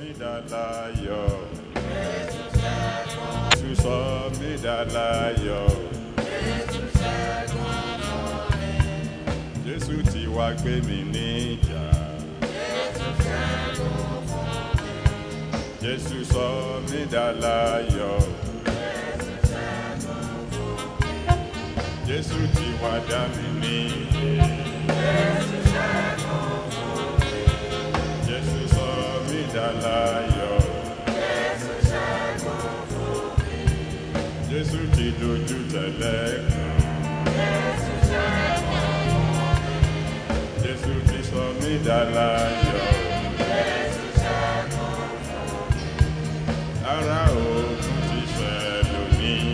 láyọ̀. Jésù sọ mí dá láyọ̀. Jésù ti wá gbé mi níjà. Jésù sọ mí dá láyọ̀. Jésù ti wá dá mi níyè. Jésù sọ mí dá láyọ̀. Jésù ti dojú tẹ̀lẹ̀ kan. Jésù ti sọ mí dá láyọ̀. Ara ogun ti ṣẹ lónìí.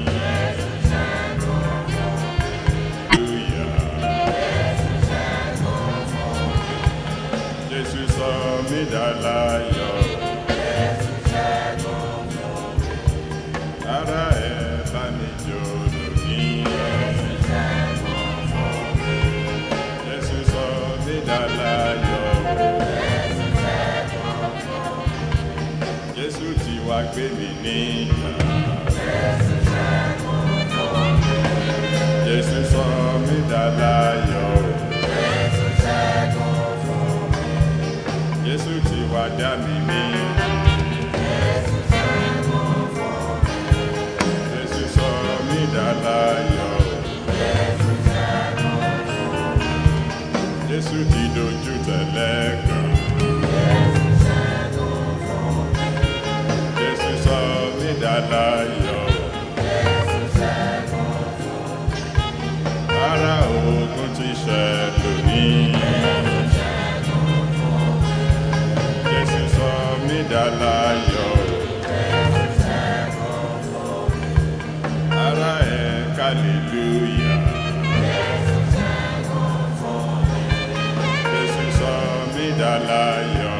Hallelujah. Jésù sọ mí dá láyọ̀. Ara ẹ̀ bá mi jó lónìí. Jésù sọ mí dá láyọ̀. Jésù ti wá gbé mi níjà. Jésù sọ mí dá láyọ̀. Jésù ti wá dá mi ní. Jésù sọ mí dá láyọ̀. Jésù ti dojú tẹ̀lẹ̀ kan. Jésù sọ mí dá láyọ̀. Ara ogun ti ṣẹ lónìí. Jésù sọ mí dá láyọ̀. Ara ẹ̀ hallelujah. Jésù sọ mí dá láyọ̀.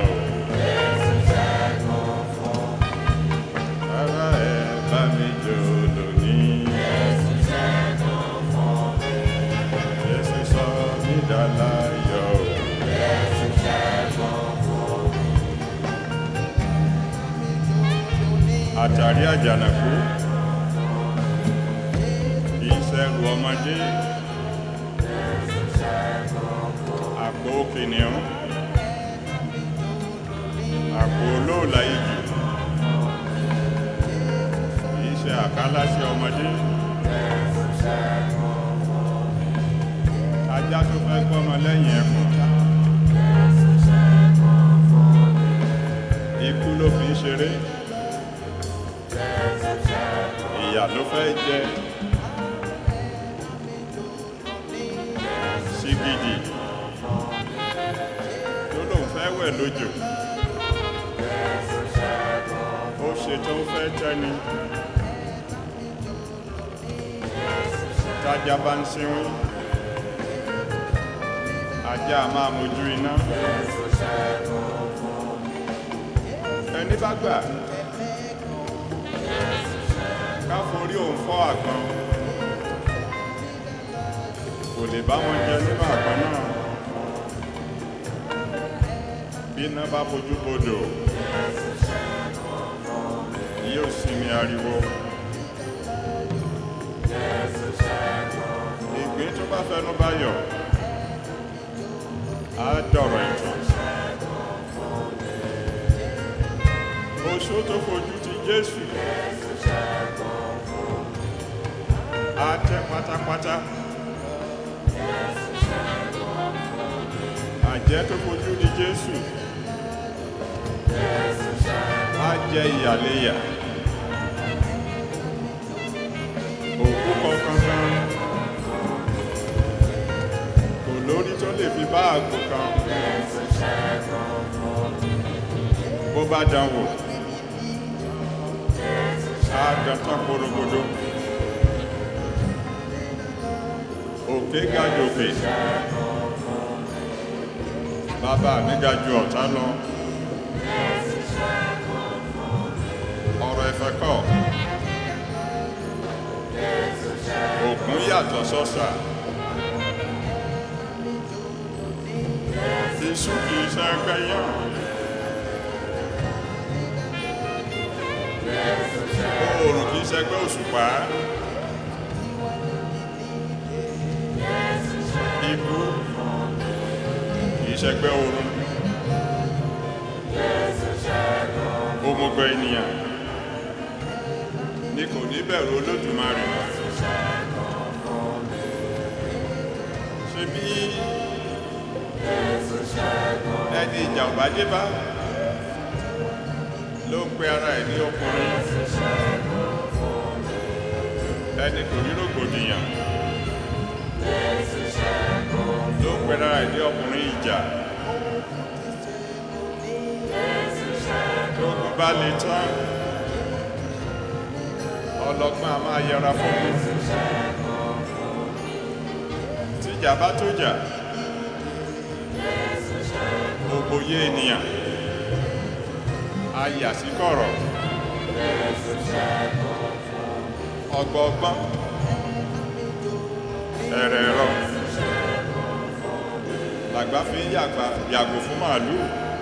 Ara ẹ̀ bá mi jó lónìí. Jésù sọ mí dá láyọ̀. Àtàrí àjànàkú kì í ṣẹ́rù ọmọdé. Àpò kìnìún. Àpò olóòlà igi. Kì í ṣe àkálá sí ọmọdé. Ajá tó fẹ́ gbọ́mọ lẹ́yìn ẹkùn. Ikú ló fi ń ṣeré. Ìyà ló fẹ́ jẹ. Sìgìdì tó lóun fẹ́ wẹ̀ lójò. Ó ṣe tó fẹ́ tẹ́ni. Tájá bá ń sínwín. Ajá a máa mojú iná. Ẹni bá gbà ká forí òun fọ́ àgbọn kò lè bá wọn jẹ nínú àgbọn náà bí iná bá fojú bodò yóò sinmi ariwo ìgbín tó bá fẹnu bá yọ á dọ̀rọ̀ ìtàn oṣó tó fojú ti Jésù á tẹ́ pátápátá àjẹ́ tó fojú di Jésù á jẹ ìyàléyà òkú kankan kò lórí tó lè fi bá àgbò kan bó bá dánwò á dán tán porogodo òkè ga jòkè bàbá mi ga ju ọ̀tá lọ ọ̀rọ̀ ẹ̀fẹ̀ kọ́ òkun yàtọ̀ sọ́sà iṣu kìí ṣẹ́gbẹ́ yán ṣẹgbẹ́ òṣùpá ikú kì í ṣẹgbẹ́ oorun òmùgọ̀ ènìyàn ni kò ní bẹ̀rù olódùmarè ṣe bí ẹni ìjà ò bá dé bá ló ń pe ara ẹ̀ ní ọkùnrin ẹni kò ní rògbòdìyàn ló ń pe ara ẹ̀ ní ọkùnrin ìjà lóògùn bá lè tán ọlọ́gbọ́n a máa yẹra fún mi tíjà bá tó jà ògbòye ènìyàn ayà sí kọ̀rọ̀ ọgbọọgbọ́n ẹ̀rẹ̀ ẹ̀rọ làgbà fi ń yàgbà yàgò fún màálù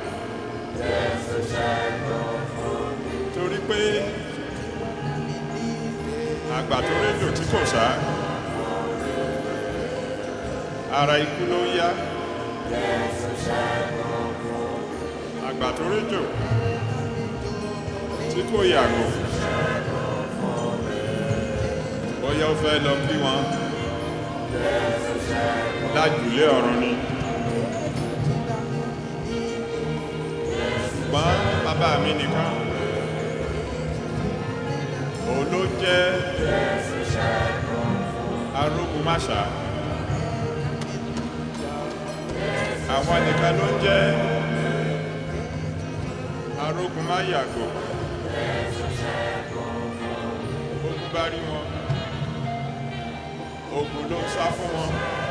torí pé àgbà tó rédò tí kò sá ara ikú ló ń yá àgbà tó rédò tí kò yàgò bóyá ó fẹ́ lọ bí wọn lájùlé ọ̀run ni ṣùgbọ́n bàbá mi nìkan òun ló jẹ́ arógun máṣá àwọn nìkan ló jẹ́ arógun máyàgò ogun bá rí wọn ogun ló ń sá fún wọn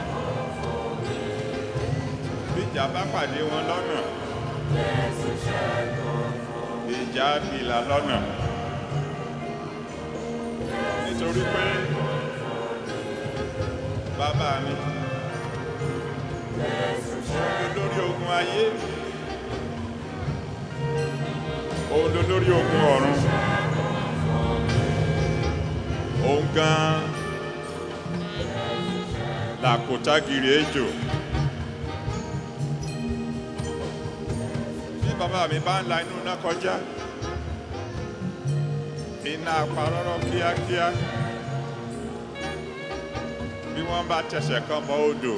bíjà bá pàdé wọn lọ́nà ìjà bìlà lọ́nà nítorí pé bàbá mi òun ló lórí ogun ayé òun ló lórí ogun ọ̀run òun gan làkòtágìrì ejò bí bàbá mi bá ń la inú náà kọjá iná apárọ́rọ́ kíákíá bí wọ́n bá tẹsẹ̀ kan bọ odò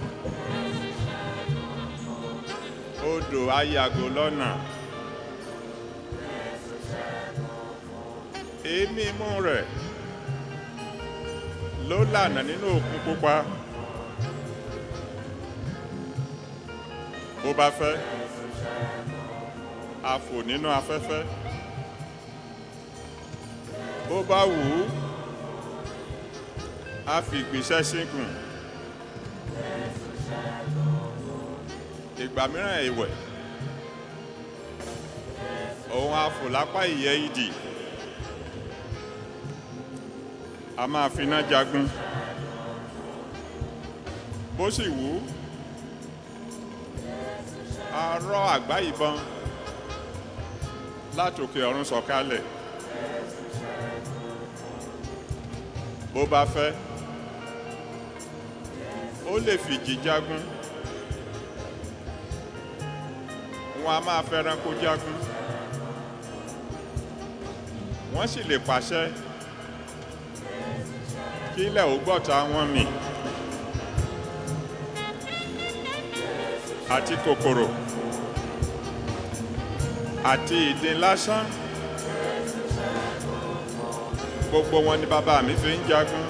odò ayàgò lọ́nà èémí imú rẹ̀ ló lànà nínú òkun pupa bó bá fẹ́ a fò nínú afẹ́fẹ́ bó bá wù ú a fi ìgbésẹ̀ sínkùn ìgbà mìíràn ìwẹ̀ òun a fò lápá ìyẹ́ ìdì a máa finá jagun bó sì wù ú a rọ́ àgbá ìbọn látòkè ọ̀run sọ̀kalẹ̀ bó bá fẹ́ ó lè fìjì jagun wọn a máa fẹ́ranko jagun wọ́n sì lè pàṣẹ kí ilẹ̀ ò gbọ́ta wọn mì àti kòkòrò àti ìdin lásán gbogbo wọn ni bàbá mi fi ń jagun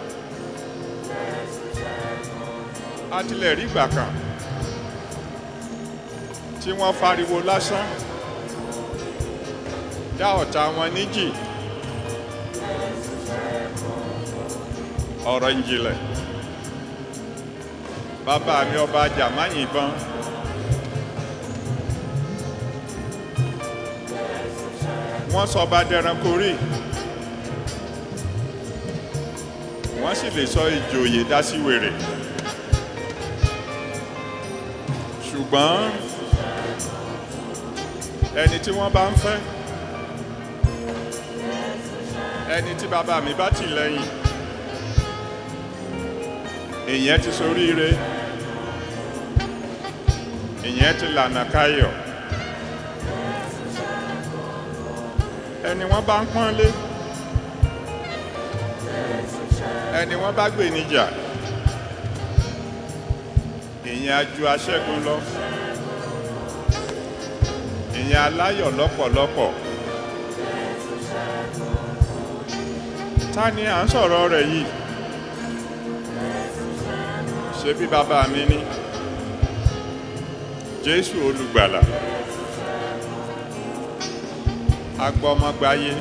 a tilẹ̀ rí ìgbà kan tí wọ́n fariwo lásán dá ọ̀tá wọn níjì ọ̀rọ̀ ìjìnlẹ̀ bàbá mi ọba jàmá yìnbọn wọ́n sọ ọba dẹranko rí wọ́n sì lè sọ ìjòyè dá sí wèrè ṣùgbọ́n ẹni tí wọ́n bá ń fẹ́ ẹni tí bàbá mi bá tì lẹ́yìn ìyẹn ti soríire ìyẹn ti lànà káyọ̀ ẹni wọ́n bá ń pọ́nlé ẹni wọ́n bá gbè níjà ìyẹn ajú aṣẹ́gun lọ ìyẹn aláyọ̀ lọ́pọ̀lọpọ̀ ta ni à ń sọ̀rọ̀ rẹ̀ yìí ṣe bí bàbá mi ní jésù olùgbàlà agbọmọgbáyé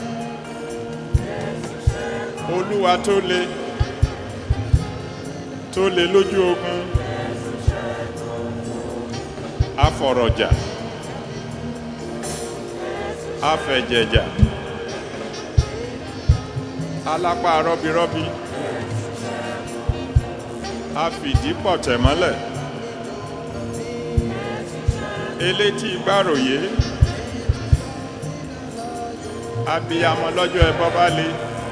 olúwa tó le tó le lójú ogun afọ̀rọ̀jà afẹ̀jẹ̀jà alápá rọ́bírọ́bí afìdípọ̀tẹ̀mọ́lẹ̀ elétí gbàròyé abiyamọ lọ́jọ́ ẹbọ bá le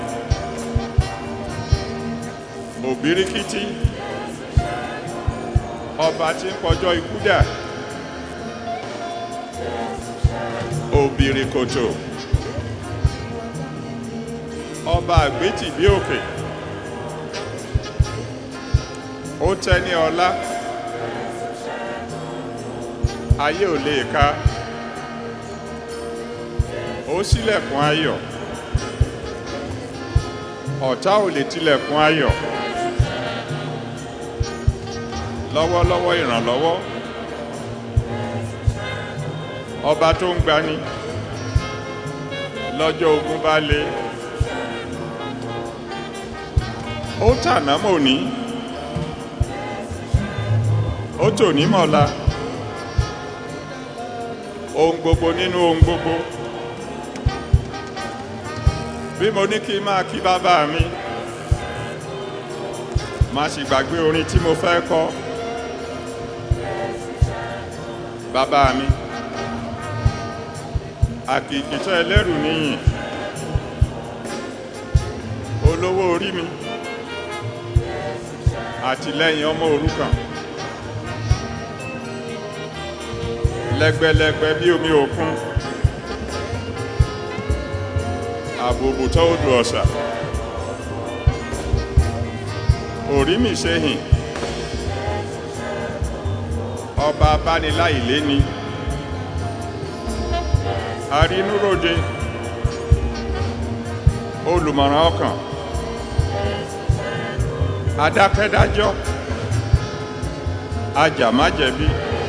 òbíríkítí ọba tí ń pọjọ́ ikú dà òbìrìkòtò ọba àgbétì bí òkè ó tẹ́ ní ọlá ayé ò lè ká ó ṣílẹ̀kùn ayọ̀ ọ̀tá ò lè tilẹ̀kùn ayọ̀ lọ́wọ́lọ́wọ́ ìrànlọ́wọ́ ọba tó ń gbani lọ́jọ́ ogun bá le ó tàná mò ní ó tò ní mọ̀la ohun gbogbo nínú ohun gbogbo bí mo ní kí n máa kí bàbá mi má sì gbàgbé orin tí mo fẹ́ kọ́ bàbá mi àkìkìtọ́ ẹlẹ́rù níyìn olówó orí mi àtìlẹ́yìn ọmọ òrukàn lẹ́gbẹ́lẹ́gbẹ́ bí omi òkun àbòbòtọ́ odò ọ̀sà orí mi ṣe hìn ọba abániláìlé ni arínúròde olùmọ̀ràn ọkàn adákẹ́dájọ́ ajàmájẹ̀bi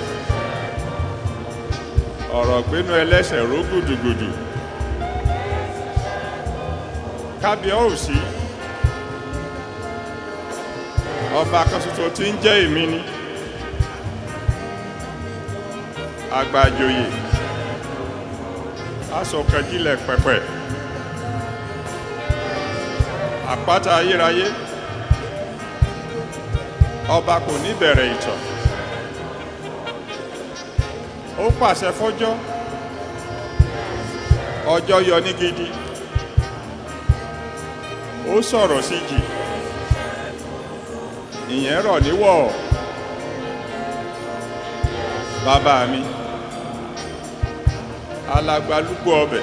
ọ̀rọ̀ gbénú ẹlẹ́sẹ̀ ró gùdùgùdù kábíọ́ òsì ọba kan ṣoṣo tí ń jẹ́ èmi ni àgbàjòyè asọ̀kẹ́jílẹ̀ pẹ̀pẹ̀ àpáta ayérayé ọba kò ní bẹ̀rẹ̀ ìtàn ó pàṣẹ fọ́jọ́ ọjọ́ yọ ní gidi ó sọ̀rọ̀ sí jì ìyẹn rọ̀ níwọ̀ bàbá mi alagbalúgbó ọbẹ̀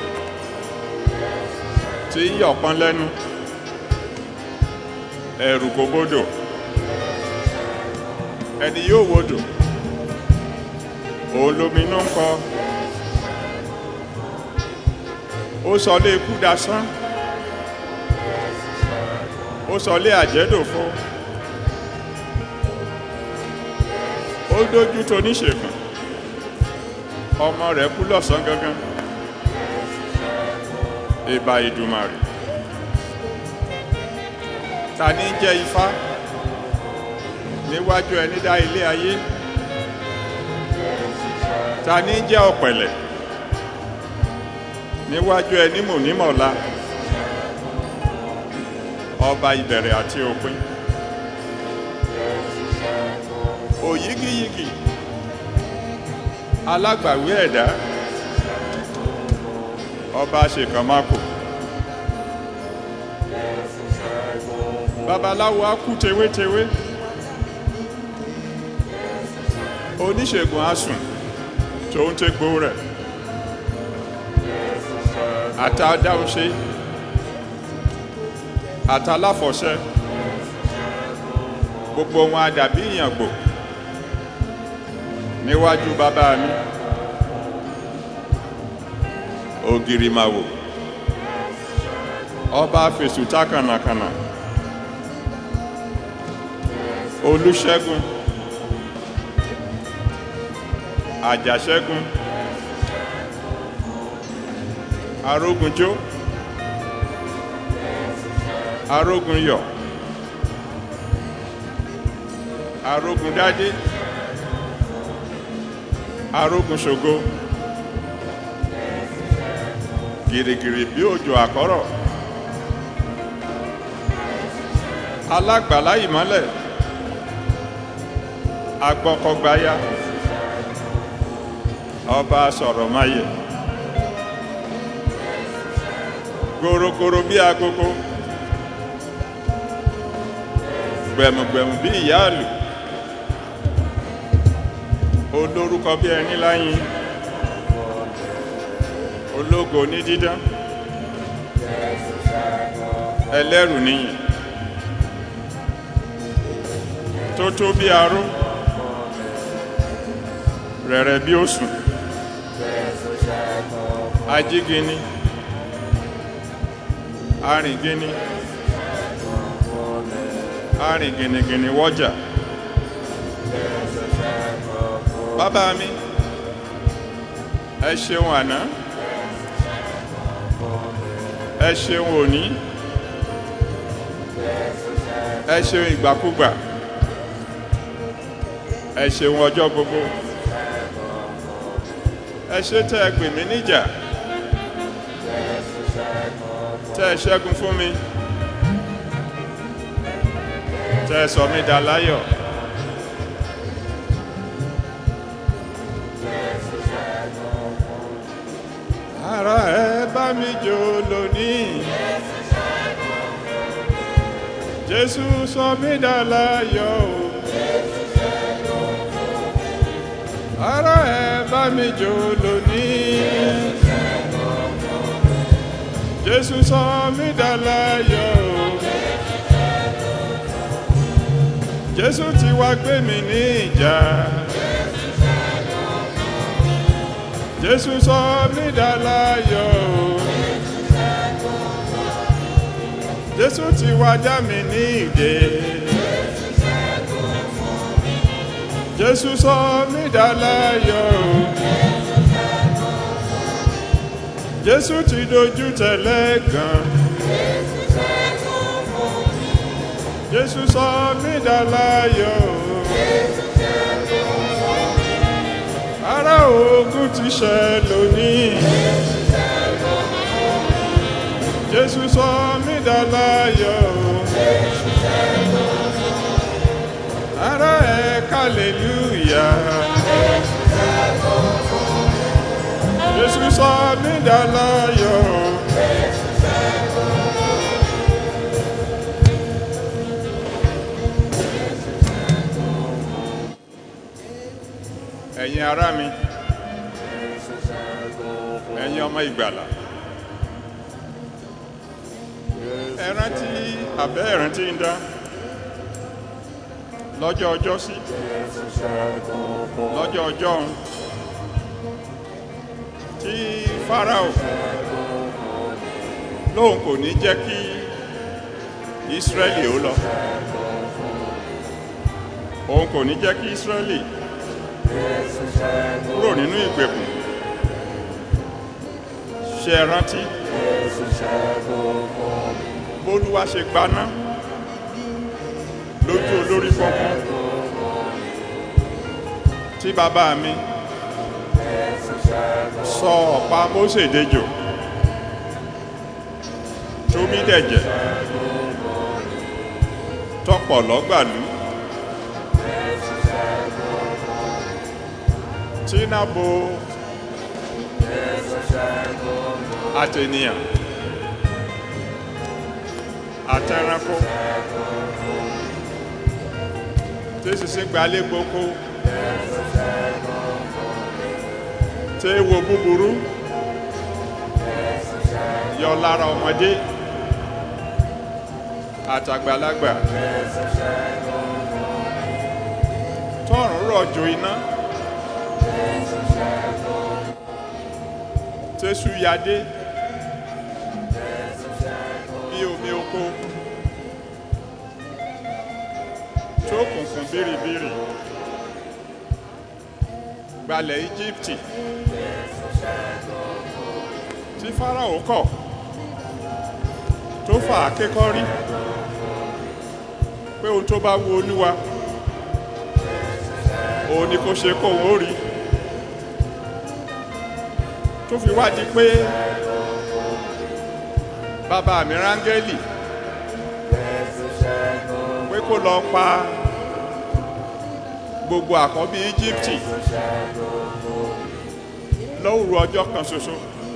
tí ń yọ̀pọ̀n lẹ́nu ẹ̀rù kò bódò ẹni yóò wodò òun lominú ń kọ ó sọ lé ikú dasán ó sọ lé àjẹ́dòfo ó dójú tó níṣègùn ọmọ rẹ̀ kú lọ́sàn gangan ìbà ìdùmarè ta ní jẹ́ ifá níwájú ẹni dá ilé ayé ta ní jẹ́ ọ̀pẹ̀lẹ̀ níwájú ẹni mò nímọ̀lá ọba ìbẹ̀rẹ̀ àti òpin òyígíyigì alágbàwí ẹ̀dá ọba ṣèkànmákò babaláwo á kú tewétewé oníṣègùn á sùn tó ń tégbó rẹ̀ àtàdáhùnṣe àtàláfọ̀ṣẹ́ gbogbo wọn àdàbí ìyàngbò níwájú bàbá mi ògiri màwò ọba fèsùtà kànàkànà olùṣègùn àjàṣẹ́gun arógunjó arógunyọ̀ arógundádé arógunṣògo gìrìgìrì bí òjò àkọ́rọ̀ alágbàlá ìmọ́lẹ̀ agbọ́kọ̀gbáyà ọba sọ̀rọ̀ máyẹ̀ gorogoro bí agogo gbẹ̀mùgbẹ̀mù bí ìyáàlù olórúkọ bí ẹni láyìn ológo ní dídán ẹlẹ́rù níyìn tó tó bí aró rẹ̀rẹ̀ bí òsùn ajígini arìngini arìngìnìgìnì wọ́jà bàbá mi ẹ ṣeun àná ẹ ṣeun òní ẹ ṣeun ìgbàkúgbà ẹ ṣeun ọjọ́ gbogbo ẹ ṣe tẹ́ ẹ pè mí níjà tẹ́ ẹ ṣẹ́gun fún mi tẹ́ ẹ sọ mí dà láyọ̀. ara ẹ bá mi jó lónìí. Jésù sọ mí dà láyọ̀ o. Ara ẹ bá mi jó lónìí. Jésù sọ mí dà láyọ̀ o. Jésù ti wá gbé mi ní ìjà. Jésù sọ mí dà láyọ̀ o. Jésù ti wá já mi ní ìdè. Jésù sọ mí dà láyọ̀ o. Jésù ti dojú tẹ̀lé gan. Jésù sọ mí dà láyọ̀ o. Ará ogun ti ṣẹ lónìí. Jésù sọ mí dà láyọ̀ o. Ará ẹ kàlélúyà. Jésù sọ mí dà láyọ̀ o. ẹ̀yin ará mi ẹ̀yin ọmọ ìgbàlà ẹ rántí àbẹ́ ẹ̀rántí ń dá lọ́jọ́ ọjọ́ sí lọ́jọ́ ọjọ́ ọ̀hún tí Fáráò lóun kò ní jẹ́ kí Ísírẹ́lì ó lọ òun kò ní jẹ́ kí Ísírẹ́lì kúrò nínú ìgbèkùn ṣe rántí bólúwa ṣe gbaná lójú olórí fọ́nfọ́n tí bàbá mi sọ ọ̀pá Mósè dejò tómi dẹ̀jẹ̀ tọpọ̀ lọ́gbàlú tínàbò àtẹnìyàn àtẹranko tí sísìn gbalé gboko tí wo búburú yọ lára ọmọdé àtàgbàlagbà tọrùn rọ̀jò iná tẹ́sù yadé bí omi oko tó kùnkùn bírìbírì gbalẹ̀ íjíbítì tí fáráò kọ̀ tó fà á kékọ́rí pé ohun tó bá wu olúwa òun ni kò ṣe kóun ó rí tó fi wá di pé bàbá mi rángẹ́lì pé kó lọ pa gbogbo àkọ́bí íjíbítì lówùrú ọjọ́ kan ṣoṣo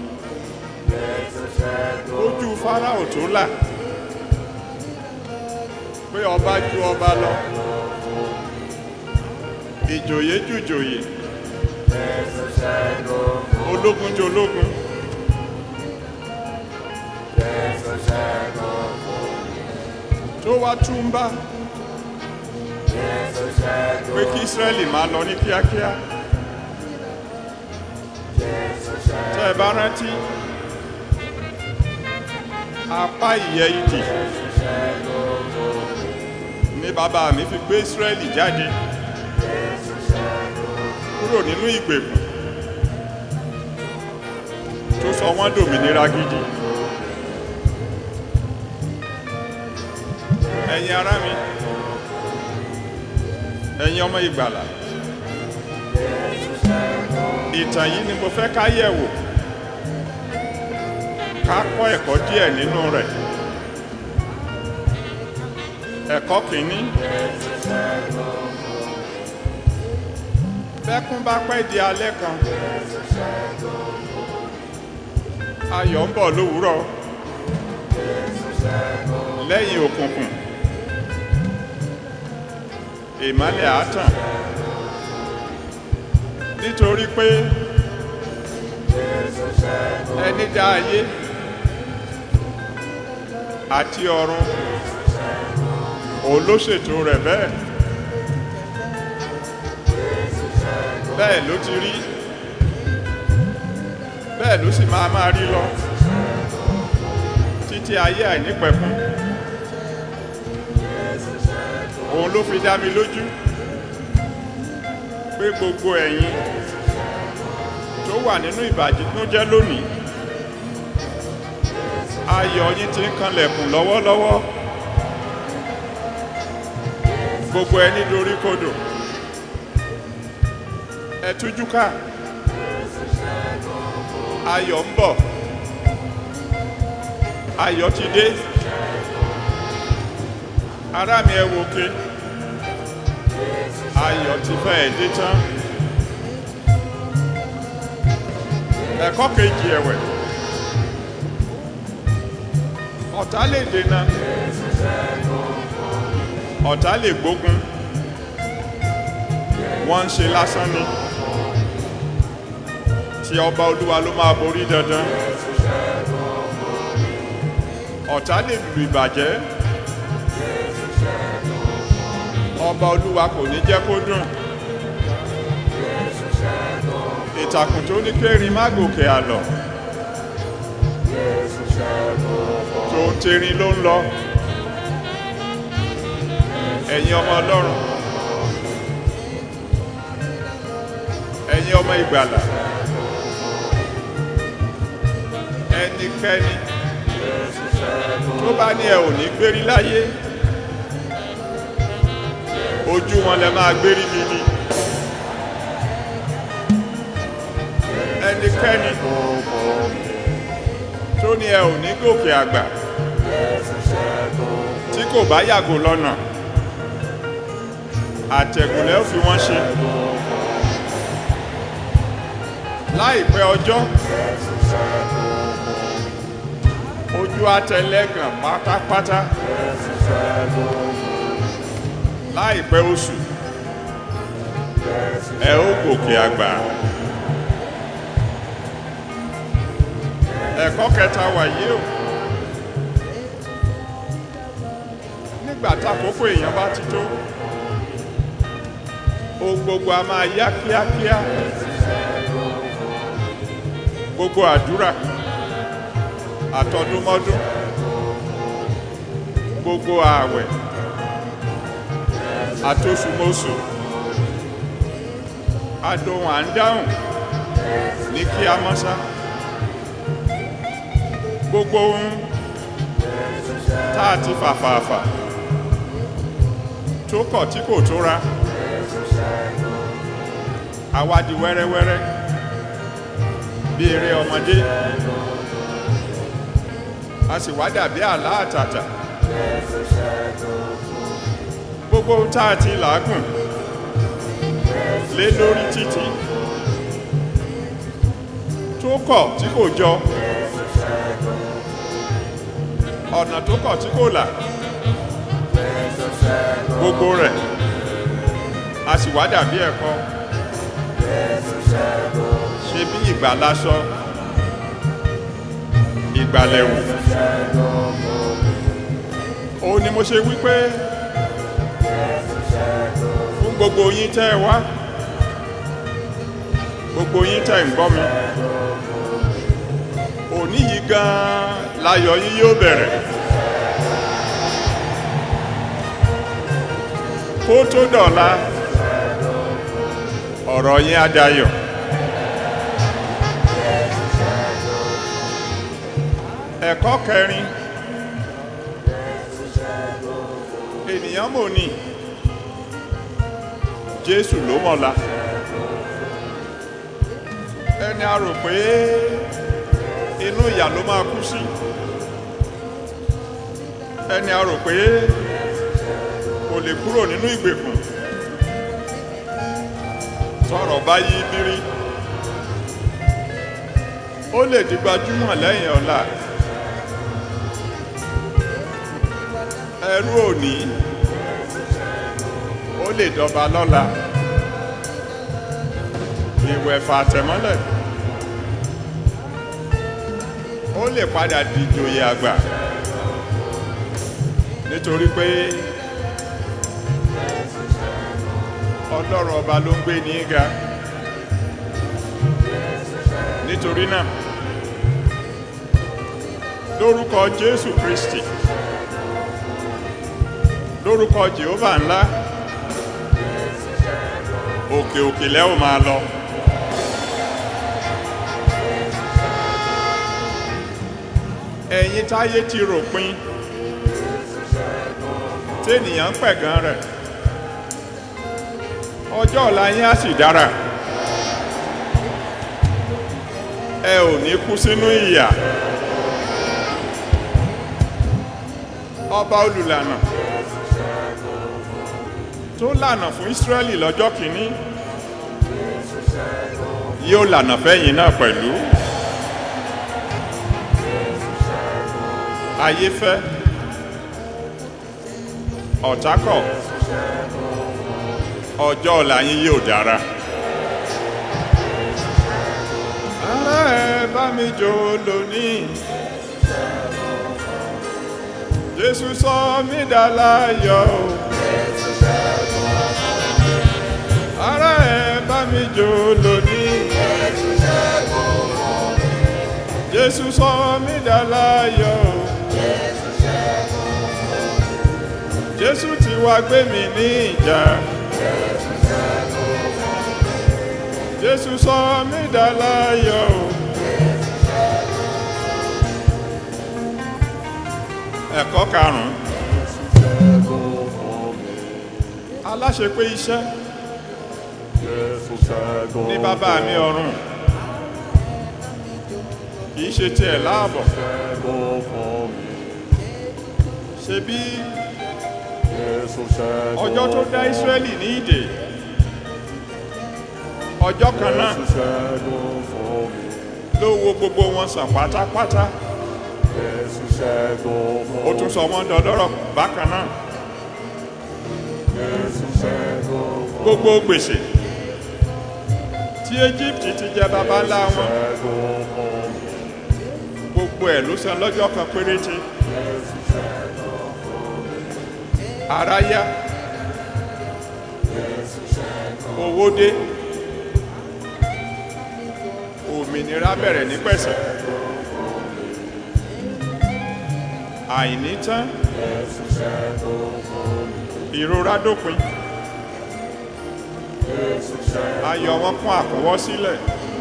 ojú fáráò tó là pé ọba ju ọba lọ ìjòyè ju ìjòyè ológun ju ológun tó wá túmbá pé kí Ísírẹ́lì máa lọ ní kíákíá tẹ́ ẹ bá rántí apá ìyẹ́ ìdì ní bàbá mi fi gbé Ísírẹ́lì jáde kúrò nínú ìgbèkùn tó sọ wọ́n dòmìnira gidi ẹ̀yin ará mi ẹ̀yin ọmọ ìgbàlà ìtàn yìí ni mo fẹ́ ká yẹ̀ wò ká kọ́ ẹ̀kọ́ díẹ̀ nínú rẹ̀ ẹ̀kọ́ kìíní bẹ́kún bá pẹ́ di alẹ́ kan ayọ̀ ń bọ̀ lówùúrọ̀ lẹ́yìn òkùnkùn ìmọ́lẹ̀ àátàn nítorí pé ẹni dá ayé àti ọ̀run òun ló ṣètò rẹ̀ bẹ́ẹ̀ bẹ́ẹ̀ ló ti rí bẹ́ẹ̀ ló sì máa máa rí lọ títí ayé àìnípẹ̀kun òun ló fi dá mi lójú pé gbogbo ẹ̀yin tó wà nínú ìbàjẹ́ lónìí ayọ̀ yín ti ń kanlẹ̀kùn lọ́wọ́lọ́wọ́ gbogbo ẹni dorí kodò ẹ tújú ká ayọ̀ ń bọ̀ ayọ̀ ti dé ará mi ẹ wò ké ayọ̀ ti fẹ́ dé tán ẹ̀kọ́ kejì ẹ̀wẹ̀ ọ̀tá lè dènà ọ̀tá lè gbógun wọ́n ń ṣe lásán ni tí ọba olúwa ló máa borí dandan ọ̀tá lè lù ìbàjẹ́ ọba olúwa kò ní jẹ́ kó dùn ìtàkùn tó ní kérin má gòkè àlọ́ tó ń terin ló ń lọ ẹ̀yin ọmọ ọlọ́run ẹ̀yin ọmọ ìgbàlà ẹnikẹ́ni tó bá ní ẹ ò ní gbérí láyé ojú wọn lẹ máa gbérí gidi ẹnikẹ́ni tó ní ẹ ò ní gòkè àgbà tí kò bá yàgò lọ́nà àtẹ̀gùnlẹ̀ ó fi wọ́n ṣe láìpẹ́ ọjọ́ ojú ojú àtẹlẹ́gàn pátápátá Jésù ṣẹ́gun fún mi. láìpẹ́ oṣù Jésù ẹ ó gòkè àgbà. ẹ̀kọ́ kẹta wàyí o nígbà tákòókò èèyàn bá ti tó ohun gbogbo a máa yá kíákíá gbogbo àdúrà àtọdúnmọ́dún gbogbo ààwẹ̀ àtòṣùmọ́sù adohun à ń dáhùn ní kí a mọ́sá gbogbo ohun tá a ti fàfàfà tó kọ̀ tí kò tóra àwa di wẹ́rẹ́wẹ́rẹ́ bí eré ọmọdé a sì wá dàbí àlá àtàtà gbogbo ohun tá a ti làágùn lé lórí títí tó kọ̀ tí kò jọ ọ̀nà tó kọ̀ tí kò là gbogbo rẹ̀ a sì wá dàbí ẹ̀kọ́ ṣe bí ìgbà lásọ ìgbàlẹ̀wò òun ni mo ṣe wípé fún gbogbo yín tẹ́ ẹ wá gbogbo yín tẹ́ ń gbọ́ mi òní yìí gan-an láyọ̀ yín yóò bẹ̀rẹ̀ kó tó dọ̀la ọ̀rọ̀ yín á dayọ̀ ẹ̀kọ́ kẹrin ènìyàn mò ní jésù ló mọ̀la ẹni a rò pé inú ìyà ló máa kú sí ẹni a rò pé kò lè kúrò nínú ìgbèkùn tọrọ bá yí bírí ó lè di gbajúmọ̀ lẹ́yìn ọ̀la ẹrú òní ó lè dọba lọ́la ìwẹ̀fà àtẹ̀mọ́lẹ̀ ó lè padà di ìjòyè àgbà nítorí pé ọlọ́run ọba ló ń gbé ní ga nítorí náà lórúkọ jésù kristi lórúkọ jehova ńlá òkè òkè lẹ́ ò máa lọ. ẹ̀yin táyé ti ròpin tẹ́nìyàn ń pẹ̀gàn rẹ̀ ọjọ́ ọ̀la yín á sì dára ẹ ò ní kú sínú ìyà ọba olùlànà tó lànà fún Ísírẹ́lì lọ́jọ́ kìíní yóò lànà fẹ́yìn náà pẹ̀lú ayé fẹ́ ọ̀tá kọ̀ ọjọ́ ọ̀la yín yóò dára. ara ẹ bá mi jó lónìí Jésù sọ mí dà láyọ̀ o. ara ẹ bá mi jó lónìí. Jésù sọ mí dà láyọ̀ o. Jésù ti wá gbé mi ní ìjà. Jésù sọ mí dà láyọ̀ o. Ẹ̀kọ́ karùn-ún. ṣẹ́gun fún mi. Aláṣepé iṣẹ́ Jésù ṣẹ́gun ní bàbá mi ọ̀run. Kìí ṣe tiẹ̀ láàbọ̀. ṣẹ́gun fún mi. Ṣebí Jésù ṣẹ́gun ọjọ́ tó dá Ísírẹ́lì ní ìdè. Ọjọ́ kan náà Jésù ṣẹ́gun fún mi. ló wo gbogbo wọn sàn pátápátá. Jésù ṣẹ́gun fún ó tún sọ wọ́n dọlọ́rọ̀ bákan náà Jésù ṣẹ́gun fún gbogbo gbèsè tí Egypt ti jẹ baba ńlá wọn ṣẹ́gun fún gbogbo ẹ̀ ló san lọ́jọ́ kan péréte ara yá owó dé òmìnira bẹ̀rẹ̀ ní pẹ̀sẹ̀ àìní tán ìrora dópin ayọ̀ wọn kún àkúnwọ́ sílẹ̀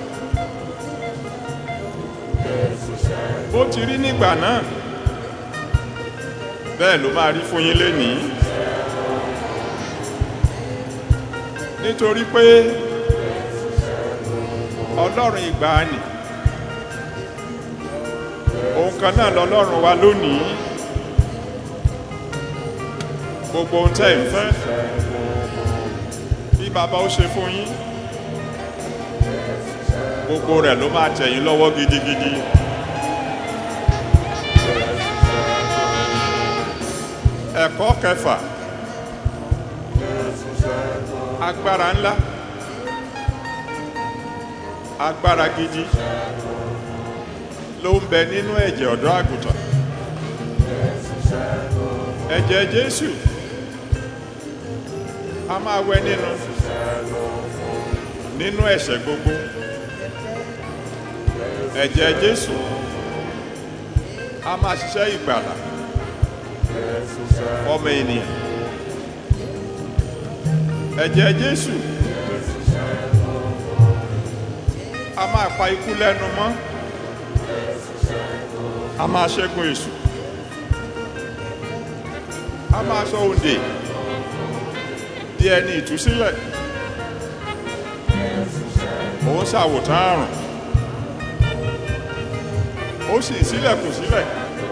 bó ti rí nígbà náà bẹ́ẹ̀ ló máa rí fún yín lénìí nítorí pé ọlọ́run ìgbàanì òun kan náà lọ́lọ́run wa lónìí gbogbo ohun tẹ́ ẹ̀ ń fẹ́ bí bàbá ó ṣe fún yín gbogbo rẹ̀ ló máa tẹ̀ yín lọ́wọ́ gidigidi. ẹ̀kọ́ kẹfà agbára ńlá agbára gidi ló ń bẹ nínú ẹ̀jẹ̀ ọ̀dọ́ àgùntàn ẹ̀jẹ̀ Jésù a máa wẹ nínú nínú ẹ̀ṣẹ̀ gbogbo ẹ̀jẹ̀ Jésù a máa ṣiṣẹ́ ìgbàlà ọmọ ènìyàn ẹ̀jẹ̀ Jésù a máa pa ikú lẹ́nu mọ́ a máa ṣẹ́gun èṣù a máa sọ òǹdè di ẹni ìtúsílẹ̀ òun ṣàwòtán àrùn ó sì sílẹ̀kùn sílẹ̀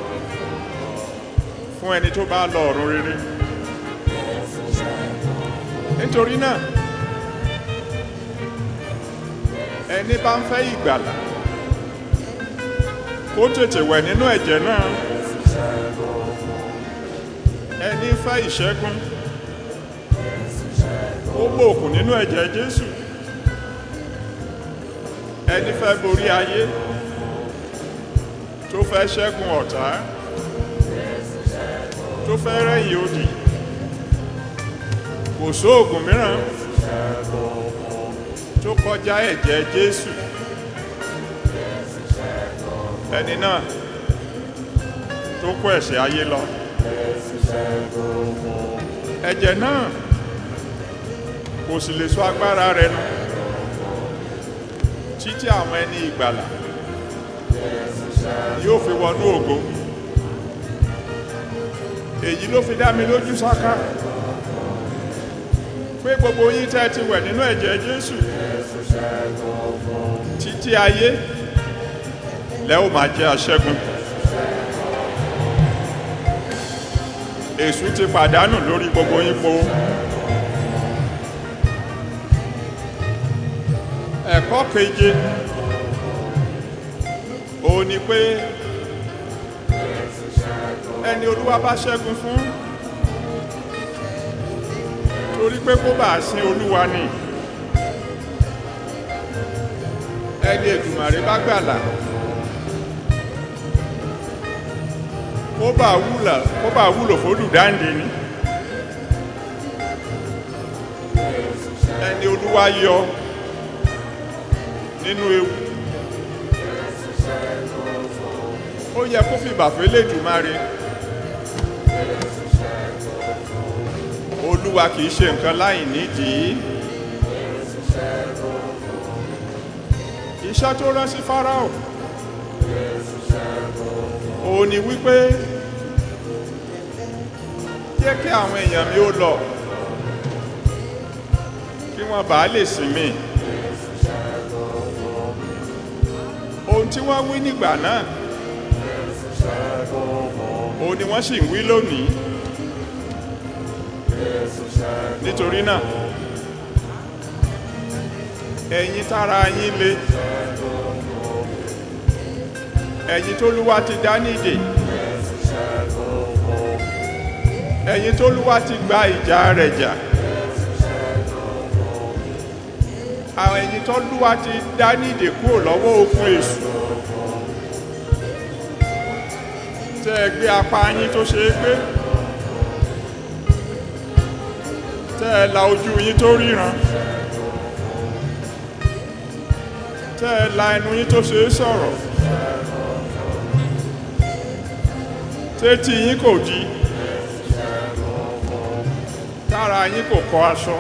fún ẹni tó bá lọ ọ̀run rere nítorí náà ẹni bá ń fẹ́ ìgbàlà kó tètè wẹ̀ nínú ẹ̀jẹ̀ náà ẹni fẹ́ ìṣẹ́gun ó gbòòkùn nínú ẹ̀jẹ̀ Jésù ẹni fẹ́ borí ayé tó fẹ́ ṣẹ́gun ọ̀tá tó fẹ́ rẹ́yìn odi kò sóògùn mìíràn tó kọjá ẹ̀jẹ̀ Jésù ẹni náà tó kó ẹ̀ṣẹ̀ ayé lọ ẹ̀jẹ̀ náà kò sì lè sọ agbára rẹ̀ nù títí àwọn ẹni ìgbàlà yóò fi wọnú ògo èyí ló fi dá mi lójú sáká pé gbogbo yín tẹ́ ti wẹ̀ nínú ẹ̀jẹ̀ Jésù títí ayé lẹ́ ó máa jẹ́ aṣẹ́gun èṣù ti pàdánù lórí gbogbo yín po ẹ̀kọ́ keje òun ni pé ẹni olúwa bá ṣẹ́gun fún torí pé kó bá sin olúwa ni ẹni ètùmàrè bá gbàlà kó bá wúlò kó bá wúlò fólùdáǹdè ni ẹni olúwa yọ nínú ewu ó yẹ kó fìbà fẹ́lẹ́ Èdùmàrè olúwa kìí ṣe nǹkan láì nídìí iṣẹ́ tó rán sí Fáráò òun ni wípé jẹ́ kí àwọn èèyàn mi ó lọ kí wọ́n bàá lè sinmi ohun tí wọ́n wí nígbà náà òun ni wọ́n sì ń wí lónìí nítorí náà ẹ̀yin tára yín le ẹ̀yin tólúwa ti dá nídè ẹ̀yin tólúwa ti gba ìjà rẹ̀ jà àwọn ẹ̀yin tólúwa ti dá nídè kúrò lọ́wọ́ okun èṣù tẹ́ ẹ gbé apá yín tó ṣe é gbé tẹ́ ẹ la ojú yín tó ríran tẹ́ ẹ la ẹnu yín tó ṣe é sọ̀rọ̀ tétí yín kò di tára yín kò kọ aṣọ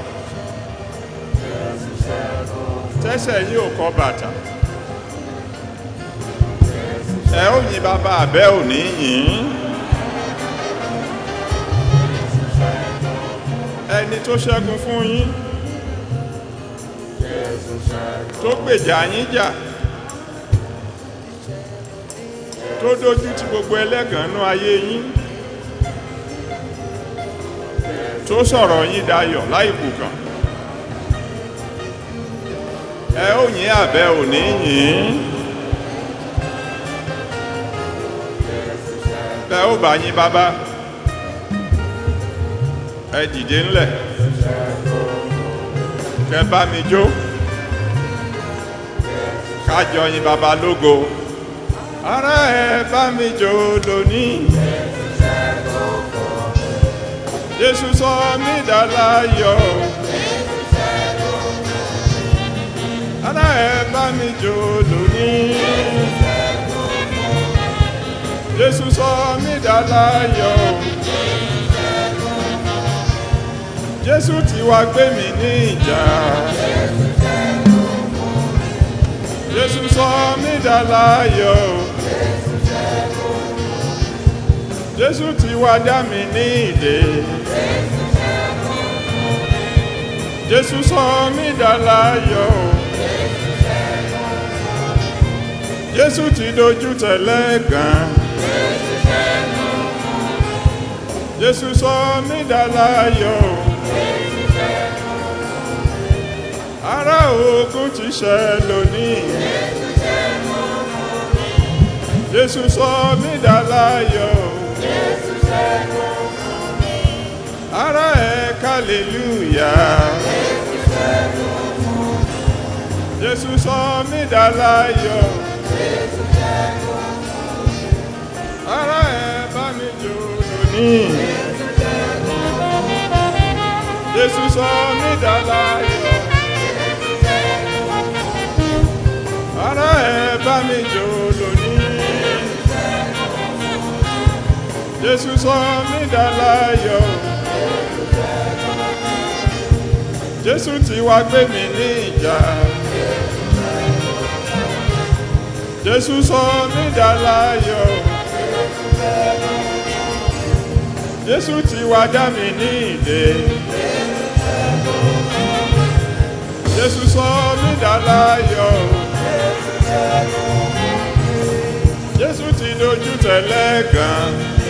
tẹ́sẹ̀ yín ò kọ bàtà ẹ ó yin bàbá àbẹ́ òní yìn ẹni tó ṣẹ́gun fún yín tó gbèjà yín jà tó dójú ti gbogbo ẹlẹ́gànnú ayé yín tó sọ̀rọ̀ yín dayọ̀ láìkù kan ẹ ó yìn àbẹ́ òní yìn bẹ́ ó bá yín bàbá ẹ dìde ńlẹ̀ kẹ bá mi jó kájọ yìn bàbá lógo ara ẹ bá mi jó lónìí jésù sọ mí dà láyọ̀ ara ẹ bá mi jó lónìí jésù sọ mí dà láyọ̀ jésù ti wá gbé mi ní ìjà jésù sọ mí dà láyọ̀ jésù ti wá dá mi ní ìdè jésù sọ mí dà láyọ̀ jésù ti dojú tẹ̀lẹ́ gan jésù sọ mí dà láyọ̀ ará ogun ti ṣẹ lónìí jésù sọ mí dà láyọ̀ ará ẹ kàlélúyà jésù sọ mí dà láyọ̀ ará ẹ bá mi jó lónìí jésù sọ mí dà láyọ̀. ara ẹ bá mi jó lónìí jésù sọ mí dà láyọ̀ jésù ti wá gbé mi ní ìjà jésù sọ mí dà láyọ̀ jésù ti wá dá mi ní ìdè jésù sọ mí dà láyọ̀. Jésù ti dojú tẹ̀lẹ́ gan.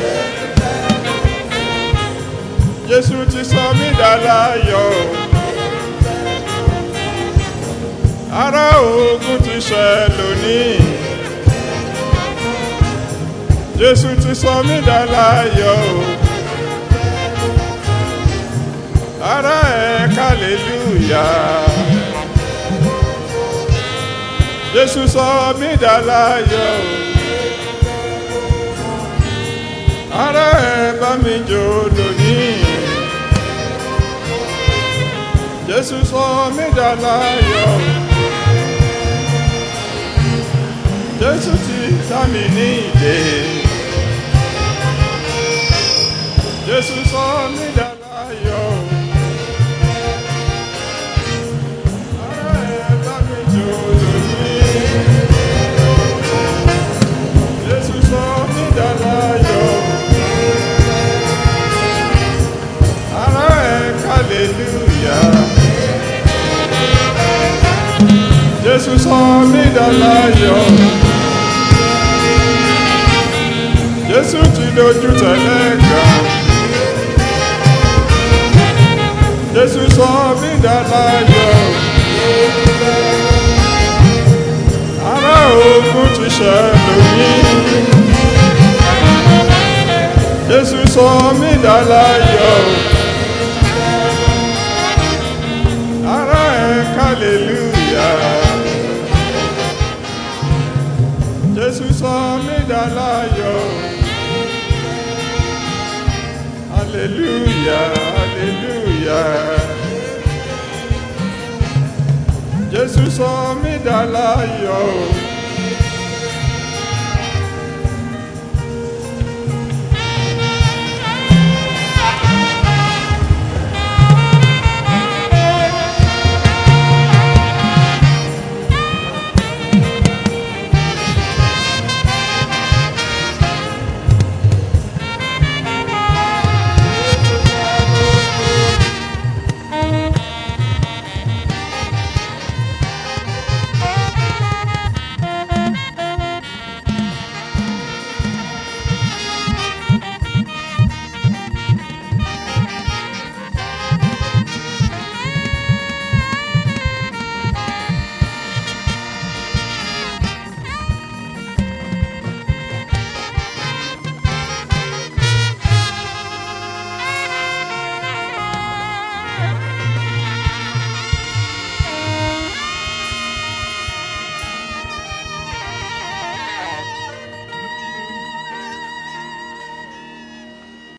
Jésù ti sọ mí dà láyọ̀. Ará ogun ti ṣẹ lónìí. Jésù ti sọ mí dà láyọ̀. Ará ẹ̀ hallelujah. Jésù sọ mí dà láyọ̀. Ará ẹ bá mi jó lónìí. Jésù sọ mí dà láyọ̀. Jésù ti dá mi ní ìdè. Jésù sọ mí dà láyọ̀. Ará ẹ bá mi jó lónìí. Jésù sọ mí dà láyọ̀. Ará ẹ hallelujah. Jésù sọ mí dà láyọ̀. Jésù ti dojú tẹ̀lẹ́ gan. Jésù sọ mí dà láyọ̀. Ará òkú ogun ti ṣẹ́ lómi. Jésù sọ mí dá láyọ̀. Ara ẹ̀ hallelujah. Jésù sọ mí dá láyọ̀. Hallelujah, hallelujah. Jésù sọ mí dá láyọ̀.